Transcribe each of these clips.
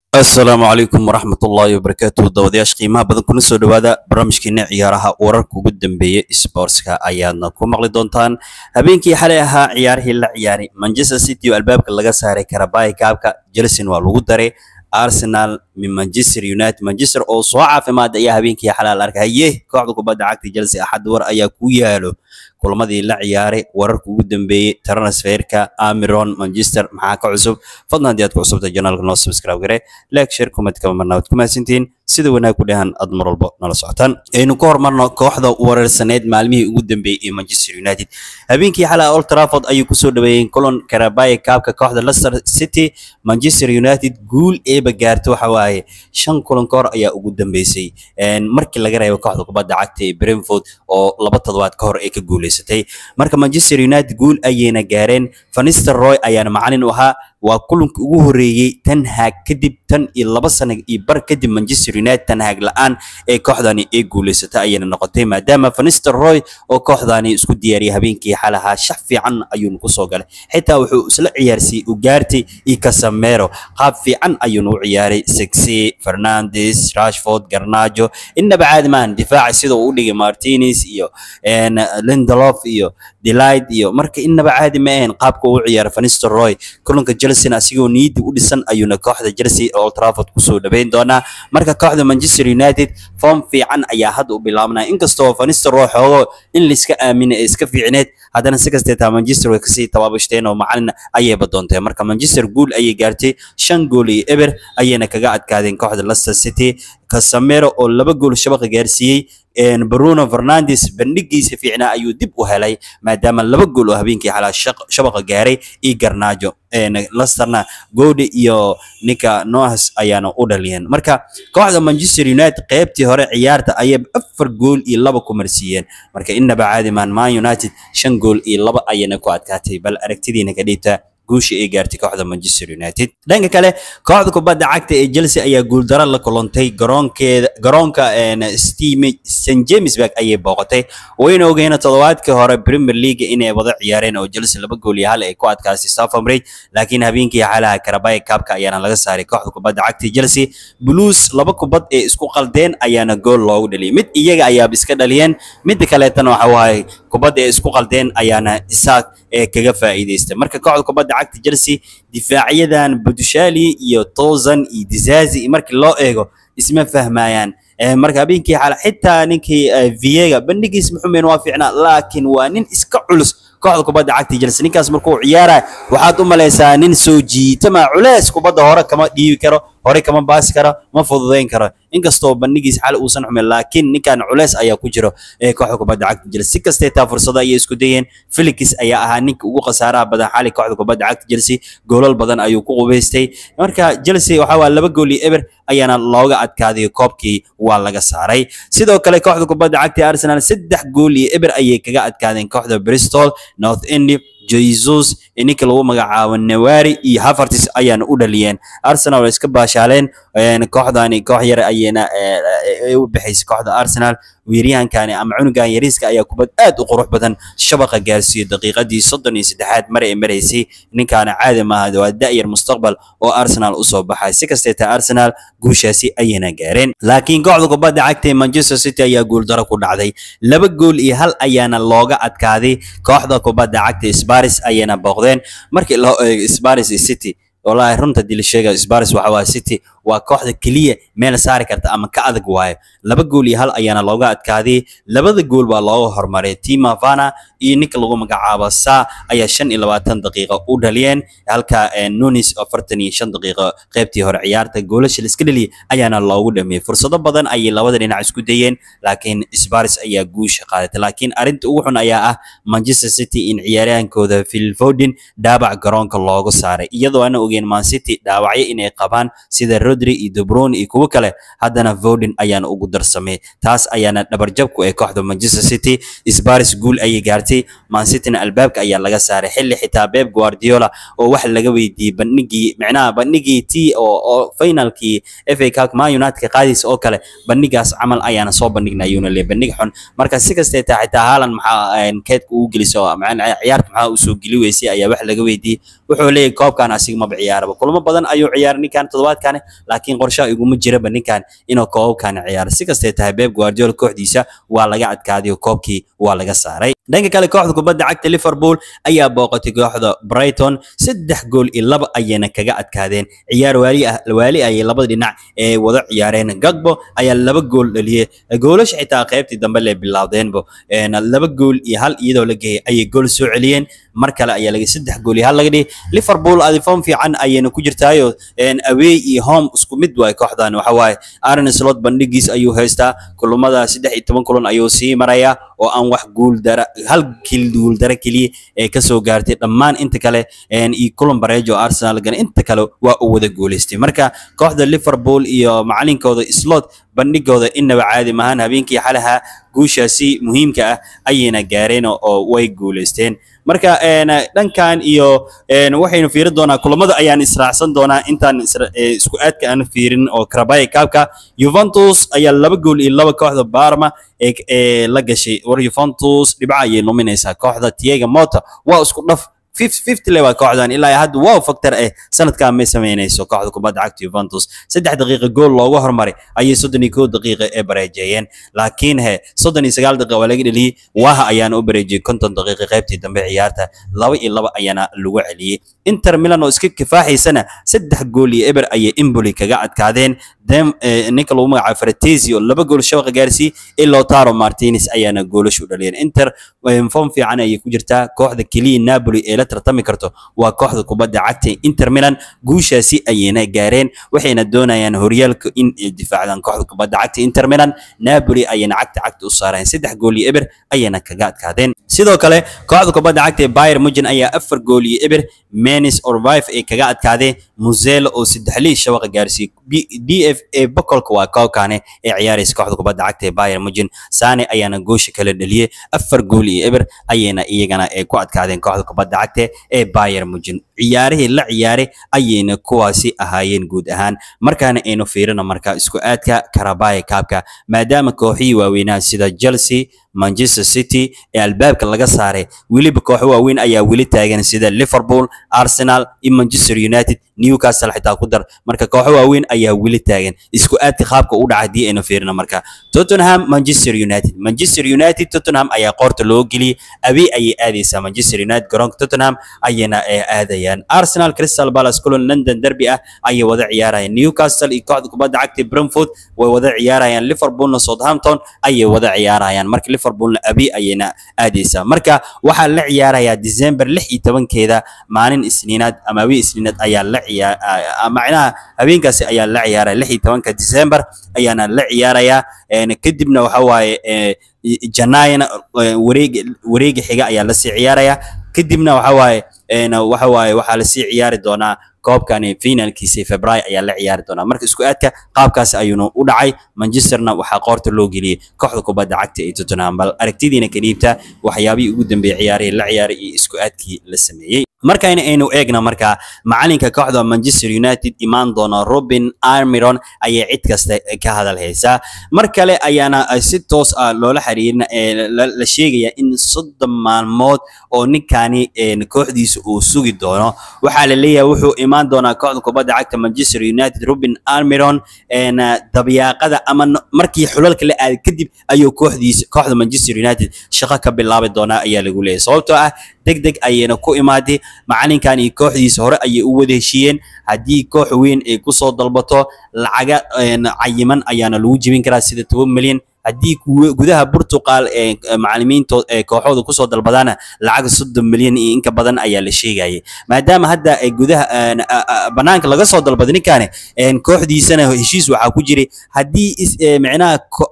asalaamu calaykum waraxmatullaahi wabarakaatu dawadayaasha qiimaha badan kuna soo dhowaada barnaamijkeena ciyaaraha wararka ugu dambeeya sportska ayaadna ku maqli doontaan habeenkii xalay ahaa ciyaarihii la ciyaaray manchester city oo albaabka laga saaray karabaay kaabka chelsea waa lagu daray arsenal min manchester united manchester oo soo caafimaada ayaa habeenkii xalay la arkay haye kooxda kubadda cagta chelsea axad war ayaa ku yaalo kulamadii la ciyaaray wararka ugu dambeeyey transferka amiron manchester maxaa ka cusub fadlan haddii aad ku cusubta janaalka noo subscribe gare like share comment kama marna waad ku mahadsantihiin sida wanaag ku dhahan aad mar walba nala socotaan aynu ka hormarno kooxda weerarsaneed maalmihii ugu dambeeyey ee manchester united habeenkii xalay old trafford ayuu kusoo dhaweeyeen kulan karabaye kaabka kooxda leicester city manchester united guul eeba gaarto waxa waaye shan kulan ka hor ayaa ugu dambeysay markii laga reebo kooxda kubadda cagta ee brentford oo laba toddobaad ka hor ay ka guuleysatay marka manchester united guul ayayna gaareen fanister roy ayaana macalin u ahaa waa kulankii ugu horeeyey tan haag kadib tan iyo laba sano iyo bar kadib manchester united tan haag la-aan ee kooxdani ay guuleysatay ayayna noqotay maadaama fanister roy oo kooxdani isku diyaariyay habeenkii xalahaa shax fiican ayuuna kusoo galay xitaa wuxuu isla ciyaarsiiyey ugaartay iyo casamero qaab fiican ayuuna u ciyaaray sexy fernandes rashford garnajo innaba caadi maahan difaaca sida uu u dhigay martinez iyo lindolof iyo delight iyo marka innaba caadi ma ahayn qaabka uu ciyaaray fanister roy kulanka chelsea asigoo niidi u dhisan ayuuna kooxda chelsea old trafford kusoo dhaweyn doonaa marka kooxda manchester united form fiican ayaa hadda u bilaabnaya inkastoo fanister roy xoogo in laiska aamina ee iska fiicneed haddana si kasteetaa manchester way kasii tabaabashteen oo macalin ayayba doontay marka manchester guul ayay gaartay shan gool iyo eber ayayna kaga adkaadeen kooxda leicester city casamero oo laba gool shabaqa gaarsiiyey bruno fernandes bandhigiisa fiicnaa ayuu dib u helay maadaama laba gool oo habeenkii xalaa shabaqa gaaray iyo garnaajo lesterna gode iyo ninka noahas ayaana u dhaliyeen marka kooxda manchester united qeybtii hore ciyaarta ayay afar gool iyo laba ku marsiiyeen marka innaba caadi maan man united shan gool iyo laba ayayna ku adkaatay bal aragtidiina ka dhiibta guusha ay gaartay kooxda manchester united dhanka kale kooxda kubadda cagta ee chelsea ayaa guuldaro la kulantay garoonkeeda garoonka st jamesburg ayay booqatay wayna ogeyna toddobaadkii hore premier league inay wada ciyaareen oo chelsea laba gool iyo hal ay ku adkaastay southampton bridge laakiin habeenkii xalaha karabaye kaabka ayaana laga saaray kooxda kubadda cagta chelsea blues laba kubad ee isku qaldeen ayaana gool loogu dhaliyay mid iyaga ayaaba iska dhaliyeen midda kaleetana waxa waaye kubadda ee isku qaldeen ayaana isaaq ee kaga faa'iidaystay marka kooxda kubadda cagta chelsea difaacyadan budushali iyo tozan iyo dizazi markii loo eego isma fahmayaan marka habeenkii xala xitaa ninkii viega bandhigiis muxumen waa fiicnaa laakiin waa nin iska culus kooxda kubadda cagta chelsea ninkaas markuu ciyaaraya waxaad u malaysaa nin soo jiitama culeys kubadda hore kama dhiibi karo hore kama baasi karo ma fududayn karo inkastoo bandhigiis xal uusan xumin laakiin ninkan culeys ayaa ku jiro ee kooxda kubadda cagta chelsea si kastee taa fursado ayay isku dayeen felix ayaa ahaa ninka ugu khasaaraha badan xali kooxda kubadda cagta chelsea goolal badan ayuu ku qubaystay marka chelsea waxa waa laba gool iyo eber ayaana looga adkaaday koobkii waa laga saaray sidoo kale kooxda kubadda cagta arsenal saddex gool iyo eber ayay kaga adkaadeen kooxda bristol north end jesus ninka lagu magacaabo nawari iyo havertis ayaana u dhaliyeen arsenal way iska baashaaleen kooxdani koox yar ayayna u bixaysay kooxda arsenal weeryahankani ama cunugan yariiska ayaa kubad aad u qurux badan shabaqa gaarsiiyey daqiiqadii soddon iyo saddexaad mar ay maraysay ninkaana caadi maaha waa da'yar mustaqbal oo arsenal usoo baxay si kasteeta arsenal guushaasi ayayna gaareen laakiin kooxda kubadda cagta manchester city ayaa guuldaro ku dhacday laba gool iyo hal ayaana looga adkaaday kooxda kubadda cagta sparis ayayna booqdeen markii loo eego sparis iyo city wallaahi runta dili sheega sparis waxa waa city waa kooxda keliya meel saari karta ama ka adag waayo laba gool iyo hal ayaana looga adkaaday labada gool baa looga hormaray tima vana iyo ninka lagu magacaabo sa ayaa shan iyo labaatan daqiiqo u dhaliyeen halka nunis afartan iyo shan daqiiqo qaybtii hore ciyaarta goolasha la iska dhaliyay ayaana loogu dhamiyey fursado badan ayay labada dhinac isku dayeen laakiin sparis ayaa guusha qaadatay laakiin arrinta ugu xun ayaa ah manchester city in ciyaaryahankooda phil foden dhaabac garoonka loogu saaray iyadoo ana ogeen man city dhaawacyo inay qabaan sida rodri iyo de bruyne iyo kuwo kale haddana foden ayaana ugu darsamay taas ayaana dhabarjab ku ee kooxda manchester city sparis guul ayay gaartay man cityna albaabka ayaa laga saaray xilli xitaa beb guardiola oo wax laga weydiiyey bandhigii micnaha bandhigii t oo oo finalkii fa cup man united ka qaadaysa oo kale bandhigaas camal ayaana soo bandhigna ayuuna leeyahay bandhig xun marka si kastee taa xitaa haalan maxaa keedka ugu geliso macnaha ciyaarta maxaa usoo geli weysay ayaa wax laga weydiiyey wuxuu leeyahay koobkan asiga maba ciyaaraba kulamo badan ayuu ciyaaray ninkan toddobaadkani laakiin qorshaha iguma jiraba ninkan inuu koobabkan ciyaaro si kastee tahay Pep Guardiola kooxdiisa waa laga adkaaday oo koobkii waa laga saaray dhanka kale kooxda kubadda cagta Liverpool ayaa booqatay kooxda Brighton saddex gool iyo laba ayayna kaga adkaadeen ciyaar waali ah waali ayay labada dhinac ee wada ciyaareen Gagbo ayaa laba gool dhaliyay goolasha xitaa qaybtii dambe lee bilaawdeenbo laba gool iyo hal iyadoo la geeyay ayay gool soo celiyeen mar kale ayaa laga saddex gool iyo hal laga dhigay Liverpool adi form fiican ayayna ku jirtaayo away iyo home isku mid waay kooxdan waxa waaye Arne Slot bandhigiis ayuu haystaa kulamada saddex iyo toban kulan ayuu sii marayaa oo aan wax guul dara hal kil guul dara keliya ee ka soo gaartay dhammaan inta kale iyo kulan bareejo Arsenal gan inta kale waa u wada guuleystay marka kooxda Liverpool iyo macalinkooda Slot bandhigooda inaba caadi maahan habeenkii xalaha guushaasi muhiimka ah ayayna gaareen oo way guuleysteen marka dhankan iyo waxaynu fiirin doonaa kulamada ayaan israacsan doonaa intaan isku aadka aan fiirin oo Carabao Cup-ka Juventus ayaa laba gool iyo laba kooxda Parma ee la gashay war Juventus dhibca ayay luminaysaa kooxda Thiago Motta waa isku dhaf 50 le waa kooxdan ilaa hadda wow factor eh sanadkan may sameynayso kooxda kubadda cagta Juventus saddex daqiiqo gool loogu hormaray ayay 31 daqiiqo ee bareejeeyeen laakiin he 39 daqiiqo waa laga dhaliyay waha ayaana u bareejiyay 50 daqiiqo qaybtii dambe ciyaarta laba iyo laba ayaana lagu celiyay Inter Milan oo iska kifaaxaysana saddex gool iyo eber ayay Empoli kaga adkaadeen dem ninka lagu magacaabo Fratesi oo laba gool shabaqa gaarsiiyay iyo Lautaro Martinez ayaana goolasho u dhaliyeen Inter form fiican ayay ku jirtaa kooxda kaliya Napoli ee la tartami karto waa kooxda kubadda cagta Inter Milan guushaasi ayayna gaareen waxayna doonayaan horyaalka in ay difaacdaan kooxda kubadda cagta Inter Milan Napoli ayayna cagta cagta u saareen saddex gool iyo eber ayayna kaga adkaadeen sidoo kale kooxda kubadda cagta ee Bayern Munchen ayaa afar gool iyo eber Menis Orvaif ay kaga adkaadeen Muzela oo saddex lii shabaqa gaarsiiyay DFA bokolka waa koobkane ee ciyaaraysa kooxda kubadda cagta ee Bayern Munchen Sane ayaana goosha kala dhaliyay afar gool iyo eber ayayna iyagana ay ku adkaadeen kooxda kubadda cagta ee Bayern Munchen ciyaarihii la ciyaaray ayayna kuwaasi ahaayeen guud ahaan markaana aynu fiirino marka isku aadka Carabao Cup-ka maadaama kooxihii waaweynaa sida Chelsea Manchester City ee albaabka laga saaray weliba kooxo waaweyn ayaa weli taagan sida Liverpool Arsenal iyo Manchester United Newcastle xitaa ku dar marka kooxo waaweyn ayaa weli taagan isku aadka qaabka u dhacay hadii aynu fiirino marka Tottenham Manchester United Manchester United Tottenham ayaa qoorta loo geliyay abi ayay aadaysaa Manchester United garoonka Tottenham ayayna aadayaan Arsenal Crystal Palace kulan London derby ah ayay wada ciyaarayaan Newcastle iyo kooxda kubadda cagta Brentford way wada ciyaarayaan Liverpoolna Southampton ayay wada ciyaarayaan marka Liverpoolna abi ayayna aadaysaa marka waxaa la ciyaarayaa December 16keeda maalin Isniinaad ama abi Isniinaad ayaa la ciyaar macnaha habeenkaasi ayaa la ciyaaraya 16ka December ayaana la ciyaarayaa kadibna waxa waaye janaayana wareega wareega xiga ayaa la sii ciyaaraya kadibna waxa waaye waxa waaye waxaa la sii ciyaari doonaa koobkani finalkiisa February ayaa la ciyaari doonaa marka isku aadka qaabkaas ayuuna u dhacay Manchesterna waxaa qoorta loo geliyay kooxda kubadda cagta ee Tottenham bal aragtidiina ka dhiibta waxyaabihii ugu dambeeyay ciyaarihii la ciyaaray iyo isku aadkii la sameeyay markayna aynu eegna marka macalinka kooxda Manchester United imaan doona Robin Almiron ayay cid kasta ka hadal haysaa mar kale ayaana si toos ah loola xiriirina la sheegaya in soddon maalmood oo ninkani kooxdiisa uu sugi doono waxaa la leeyahay wuxuu imaan doonaa kooxda kubadda cagta Manchester United Robin Almiron dabyaaqada ama markii xulalka la aaday kadib ayuu kooxdiisa kooxda Manchester United shaqo ka bilaabi doonaa ayaa lagu leeyahay sababtoo ah degdeg ayayna ku imaaday macalinkan iyo kooxdiisa hore ayay u wada heshiiyeen haddii koox weyn ay kusoo dalbato lacaga cayiman ayaana lagu jebin karaa sida toban milyan haddii gudaha Portugal ee macallimiinta ee kooxooda kusoo dalbadaana lacag 30 milyan iyo inka badan ayaa la sheegayay maadaama hadda ay gudaha banaanka laga soo dalbaday ninkaani kooxdiisana heshiis waxaa ku jiray haddii micnaha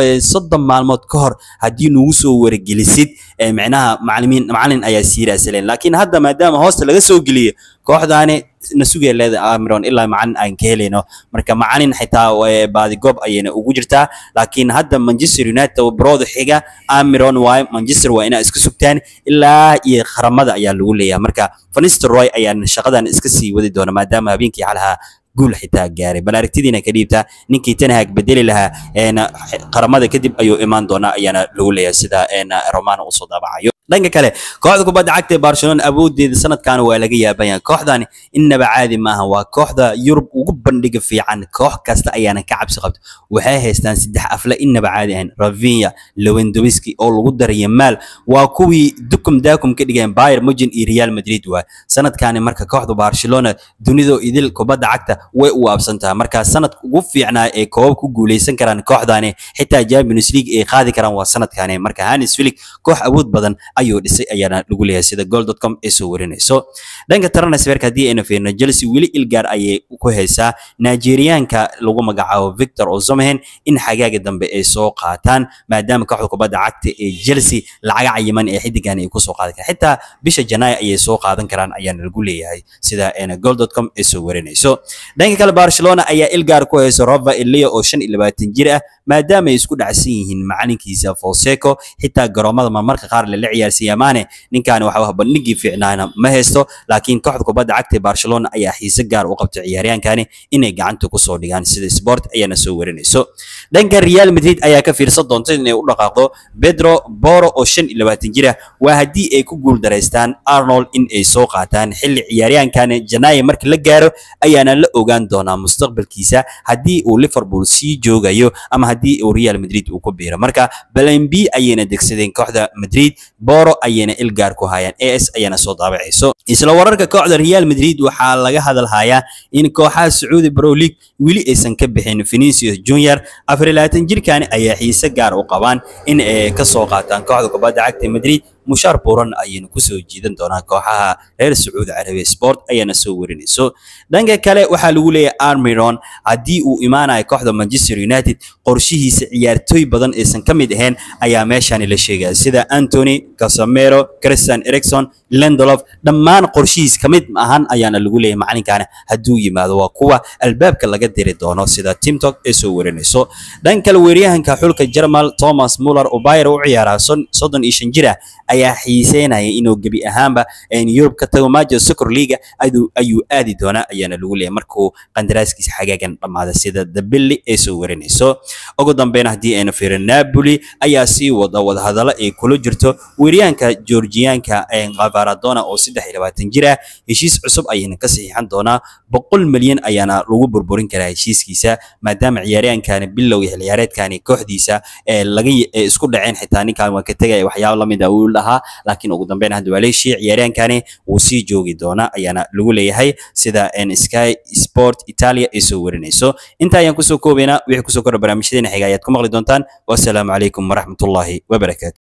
30 maalmood ka hor haddii nagu soo wargelisid micnaha macallimiin macallin ayaa siiraasaleen laakiin hadda maadaama hoosta laga soo geliyo kooxdaani na sugaya leedahay Amiron ilaa macallin aan ka helayno marka macallin xitaa baadi goob ayayna ugu jirtaa laakiin hadda Manchester United brooda xiga Amiron waay Manchester waa inay iska sugtaan ilaa iyo qaramada ayaa lagu leeyahay marka Van Nistelrooy ayaa shaqadan iska sii wadi doona maadaama habeenkii xalaha guul xitaa gaaray bal aragtidiina ka dhiibta ninkii Ten Hag bedeli lahaa qaramada kadib ayuu imaan doonaa ayaana lagu leeyahay sida Romano uu soo daabacayo dhanka kale kooxda kubadda cagta ee barcelona awoodeeda sanadkan waa laga yaabanya kooxdani innaba caadi maaha waa kooxda yurub ugu bandhiga fiican koox kasta ayaana ka cabsi qabta waxay haystaan saddex afle innaba caadi ahayn ravinya lewandowski oo lagu daraya maal waa kuwii dukum daakum ka dhigeen bayer mugen iyo real madrid waay sanadkani marka kooxda barcelona dunidoo idil kubadda cagta way u waabsan tahay marka sanadka ugu fiicnaa ee koobab ku guuleysan karaan kooxdani xitaa champions league ay qaadi karaan waa sanadkani marka hanis filik koox awood badan ayuu dhisay ayaana lagu leeyahay sida goal.com ay soo warinayso dhanka transferka haddii ayna fiirno chelsea weli ilgaar ayay ku haysaa nigeriaanka lagu magacaabo victor osimhen in xagaaga dambe ay soo qaataan maadaama kooxda kubadda cagta ee chelsea lacaga cayiman ee xidigan ay kusoo qaadan karaan xitaa bisha janaayo ayay soo qaadan karaan ayaana lagu leeyahay sida ayna goal.com ay soo warinayso dhanka kale barcelona ayaa ilgaar ku haysa rova elia oo shan iyo labaatan jir ah maadaama ay isku dhacsan yihiin macalinkiisa Fonseca xitaa garoomada marmarka qaar la ciyaarsiiya maane ninkan waxa wax bandhigii fiicnaana ma haysto laakiin kooxda kubadda cagta ee Barcelona ayaa xiise gaar u qabtay ciyaaryahankani inay gacanta ku soo dhigaan sida Sport ayaana soo warinayso dhanka Real Madrid ayaa ka fiirsan doonta inay u dhaqaaqdo Pedro Porro oo 25 jir ah waa haddii ay ku guul dareystaan Arnold in ay soo qaataan xilli ciyaaryahankani Janaayo marka la gaaro ayaana la ogaan doonaa mustaqbalkiisa haddii uu Liverpool sii joogayo ama haddii uu Real Madrid uu ku biiro marka Plan B ayayna degsadeen kooxda Madrid Porro ayayna ilgaar ku hayaan AS ayana soo daabacayso isla wararka kooxda Real Madrid waxaa laga hadalhayaa in kooxaha Saudi Pro League wili aysan ka bixin Vinicius Junior afar jirkan ayaa xiise gaar u qabaan in ay ka soo qaataan kooxda kubadda cagta Madrid mushaar buuran ayayna ku soo jiidan doonaa kooxaha reer Sacuudi Carabiya Sport ayana soo warinayso dhanka kale waxaa lagu leeyahay Almiron haddii uu imaanayo kooxda Manchester United qorshihiisa ciyaartooy badan aysan ka mid ahayn ayaa meeshaan la sheegaya sida Anthony Casemiro Christian Eriksen Lindelof dhammaan qorshihiis ka mid ahan ayaana lagu leeyahay macalinkaana hadduu yimaado waa kuwa albaabka laga diri doono sida TikTok ay soo warinayso dhanka kale weeryahanka xulka German Thomas Muller oo Bayern u ciyaara 35 jir ah ayaa xiiseynaya inuu gebi ahaanba Europe ka tago Major Soccer League ayuu aadi doonaa ayaana lagu leeyahay markuu qandaraaskiisa xagaagan dhamaada sida Dabelli ay soo warinayso ugu dambeyn haddii ayna fiirin Napoli ayaa sii wada wadahadalo ay kula jirto weeryahanka Georgianka Gavaradona oo 23 jir ah heshiis cusub ayayna ka saxiixan doonaa boqol milyan ayaana lagu burburin karaa heshiiskiisa maadaama ciyaaryahankani bilow iyo ciyaareedkani kooxdiisa ee laga isku dhaceen xitaa ninkan waa ka tegaya waxyaabo la mid ah uu lahaa laakiin ugu dambeyn hadda waa leeshii ciyaaryahankani wuu sii joogi doonaa ayaana lagu leeyahay sida Sky Sport Italia ay soo warinayso inta ayaan kusoo koobaynaa wixii kusoo kordha barnaamijyadeena xiga ayaad ku maqli doontaan wassalaamu calaykum waraxmatullaahi wabarakaatu